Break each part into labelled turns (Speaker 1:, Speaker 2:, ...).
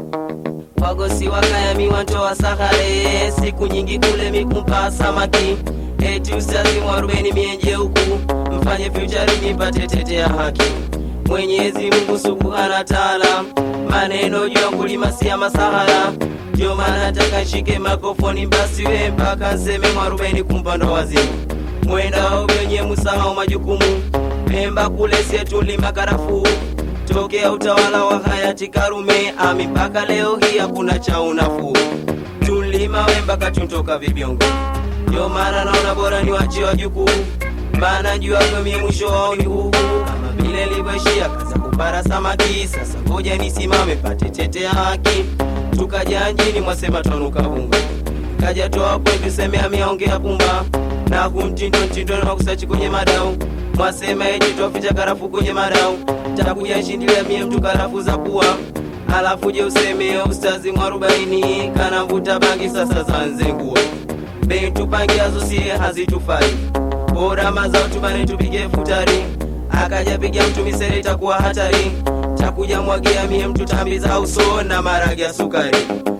Speaker 1: wagosi wakayami wantoa sahare siku nyingi kule mikumpa samaki eti ustazi mwarubeni mienje huku mfanye fyuchari nipate tete ya haki mwenyezi mungu subhana taala maneno juu ya kulima si ya masahara ndio maana nataka nshike makofoni mbasiwe mpaka nseme mwarubeni kumpando wazimu mwendao wenye musahau majukumu pemba kule sietulima karafuu tokea utawala wa hayati Karume ami mpaka leo hii hakuna cha unafuu. Tulima we mpaka tuntoka vibiongo, ndio maana naona bora ni wache wajukuu, maana juu yako mie mwisho wao ni huu kama vile livyoishia kaza kupara samaki. Sasa ngoja nisimame pate tete ya haki, tukaja njini mwasema twanuka vunga kaja toa kwetu seme ameongea pumba na kumtindo mtindo na makusachi kwenye madau mwasema eti twaficha karafu kwenye madau takuja shindilia mie mtu karafu za pua alafu je useme ustazi mwarobaini kana mvuta bangi sasa zanzengua bei tupangiazo sie hazitufai bora mazao tubane tupige futari akaja piga mtu misere itakuwa hatari takuja mwagia mie mtu tambi za uso na maragi ya sukari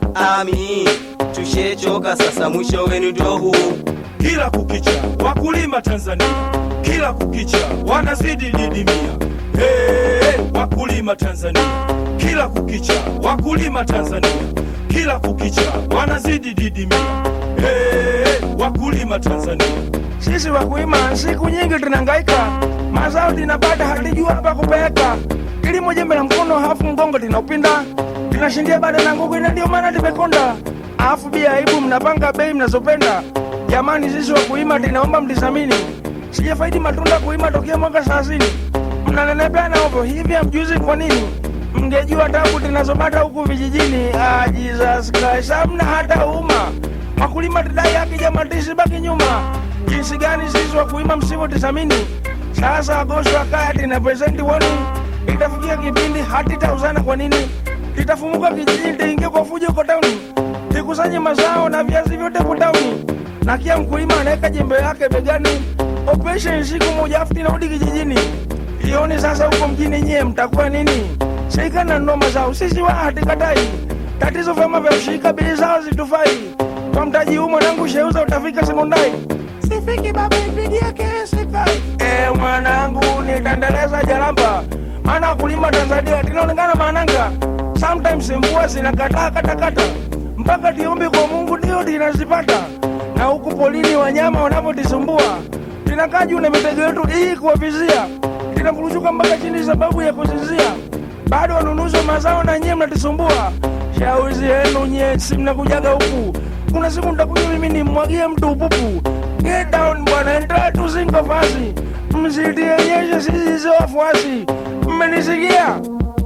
Speaker 1: ami tushechoka sasa mwisho wenu ndio huu
Speaker 2: kila kukicha wakulima Tanzania, kila kukicha wanazidi didimia. Hey, wakulima Tanzania, kila kukicha wakulima Tanzania, kila kukicha wanazidi didimia. Hey, wakulima Tanzania,
Speaker 3: Sisi wakulima siku nyingi tunahangaika, mazao tunapata hatujua pa kupeleka. Kilimo jembe la mkono, hafu mgongo linaupinda, tunashindia bado na nguvu, na ndio maana tumekonda. Alafu bia aibu, mnapanga bei mnazopenda. Jamani, sisi wakulima tunaomba mtizamini, sijafaidi matunda kuima tokea mwaka thelathini. Mnanenepea ovyo hivi, hamjuzi kwa nini? Mngejua tabu tunazopata huku vijijini. Ah, Jesus Christ, hamna hata uma wakulima tudai haki jamani, tusibaki nyuma. Jinsi gani sisi wakulima msivyotisamini? Sasa Agosto akaya tina presenti woni, itafikia kipindi hati tauzana. Kwa nini itafumuka kijijini, tiingie kwa fujo kwa tauni, tikusanye mazao na viazi vyote kwa tauni, na kia mkulima anaweka jembe lake begani, operation siku moja afu tinarudi kijijini. Ioni sasa huko mjini nyie mtakuwa nini? Serikali na mazao, sisi wa hatikatai. Tatizo vyama vya ushirika, bei zao zitufai. Kwa mtaji huu mwanangu sheuza utafika sekondari. Sifiki baba ipigie kesi kai. Eh, mwanangu nitaendeleza jalamba. Maana wakulima Tanzania tunaonekana mananga. Sometimes mvua zinakataa katakata. Mpaka tiombe kwa Mungu ndio tunazipata. Na huku polini wanyama wanavyotisumbua. Tunakaa juu na mitego yetu hii kuwavizia. Tunakuruchuka mpaka chini sababu ya kuzizia. Bado wanunuzi wa mazao na nyie mnatusumbua. Shauri yenu nyie, si mnakujaga huku. Kuna siku nitakuja mimi nimwagie mtu upupu. Get down bwana, endelea tu zingo fasi. Msitionyeshe sisi sio wafuasi. Mmenisikia?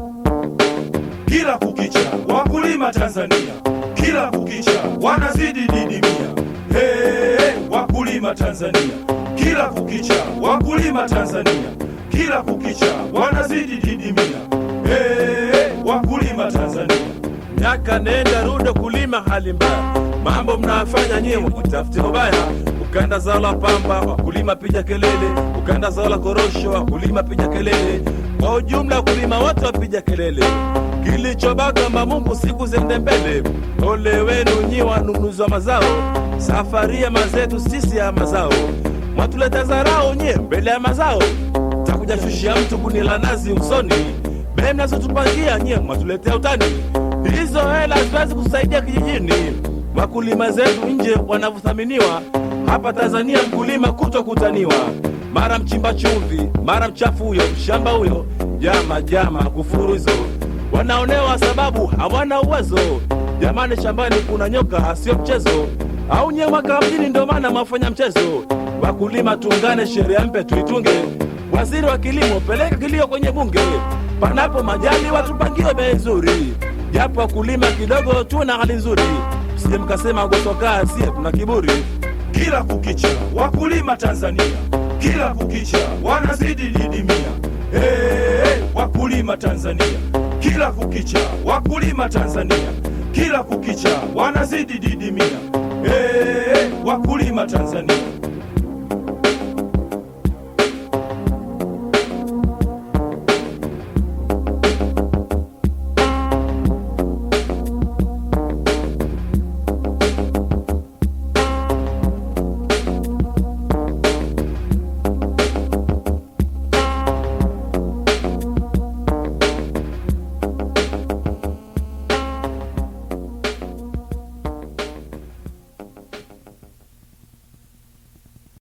Speaker 2: kila kukicha wakulima Tanzania, kila kukicha wanazidi didimia. Hey, wakulima Tanzania, kila kukicha wakulima Tanzania, kila kukicha wanazidi didimia. Hey, wakulima Tanzania.
Speaker 4: miaka nenda rudo kulima hali mbaya, mambo mnafanya nyie mkutafutia ubaya. Ukanda zao la pamba, wakulima piga kelele. Ukanda zao la korosho, wakulima piga kelele. Kwa ujumla, wakulima wote wapiga kelele. Kilichobaka Mungu siku zende mbele. Ole wenu nyi wanunuzi wa mazao, safari ya mazetu sisi ya mazao. Mwatuleta zarau nyie mbele ya mazao, takuja shushia mtu kunila nazi usoni. Bei mnazotupangia nyie mwatuletea utani, hizo hela haziwezi kusaidia kijijini. Wakulima zetu nje wanavyothaminiwa, hapa Tanzania mkulima kutokutaniwa, mara mchimba chumvi, mara mchafu huyo, mshamba huyo, jama jama, kufuru hizo wanaonewa sababu hawana uwezo. Jamani, shambani kuna nyoka, sio mchezo. Au nyewe mwaka mjini, ndio maana mwafanya mchezo. Wakulima tuungane, sheria mpe tuitunge. Waziri wa kilimo, peleka kilio kwenye bunge, panapo majali watupangie bei nzuri, japo wakulima kidogo tuna hali nzuri. Msije mkasema gosokaa sie tuna kiburi.
Speaker 2: kila kukicha wakulima Tanzania, kila kukicha wanazidi didimia. Hey, wakulima Tanzania, kila kukicha wakulima Tanzania, kila kukicha wanazidi didimia. Hey, wakulima Tanzania,